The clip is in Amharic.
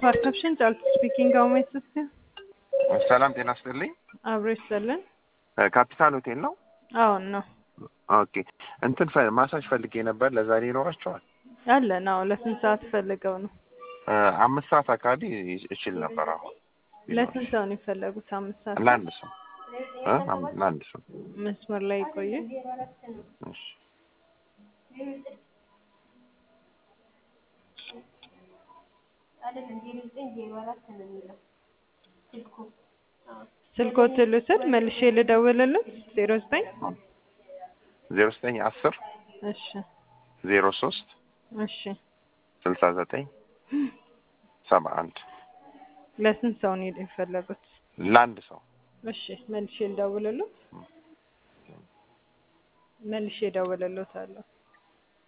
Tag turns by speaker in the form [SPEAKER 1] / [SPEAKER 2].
[SPEAKER 1] ፓርሰፕሽን ጫልቱ ስፒኪንግ አው ማይ ሲስተር
[SPEAKER 2] ሰላም ጤና ይስጥልኝ።
[SPEAKER 1] አብሮ ይሰለን።
[SPEAKER 2] ካፒታል ሆቴል ነው?
[SPEAKER 1] አዎን ነው
[SPEAKER 2] ኦኬ እንትን ፈ- ማሳጅ ፈልጌ ነበር። ለዛሬ ይኖራቸዋል?
[SPEAKER 1] አለን። አዎ ለስንት ሰዓት ፈልገው ነው?
[SPEAKER 2] እ፣ አምስት ሰዓት አካባቢ እችል ነበር። አሁን
[SPEAKER 1] ለስንት ሰው ነው የፈለጉት? አምስት ሰዓት
[SPEAKER 2] ለአንድ ሰው እ? አም- ለአንድ ሰው
[SPEAKER 1] መስመር ላይ ይቆዩ።
[SPEAKER 2] እሺ።
[SPEAKER 1] ስልኮት ልውሰድ መልሼ ልደውልልን። ዜሮ ዘጠኝ
[SPEAKER 2] ዜሮ ዘጠኝ አስር
[SPEAKER 1] እሺ
[SPEAKER 2] ዜሮ ሶስት
[SPEAKER 1] እሺ።
[SPEAKER 2] ስልሳ ዘጠኝ ሰባ አንድ
[SPEAKER 1] ለስንት ሰው ነው የፈለጉት?
[SPEAKER 2] ለአንድ ሰው
[SPEAKER 1] እሺ መልሼ ልደውልልን። መልሼ እደውልልዎታለሁ።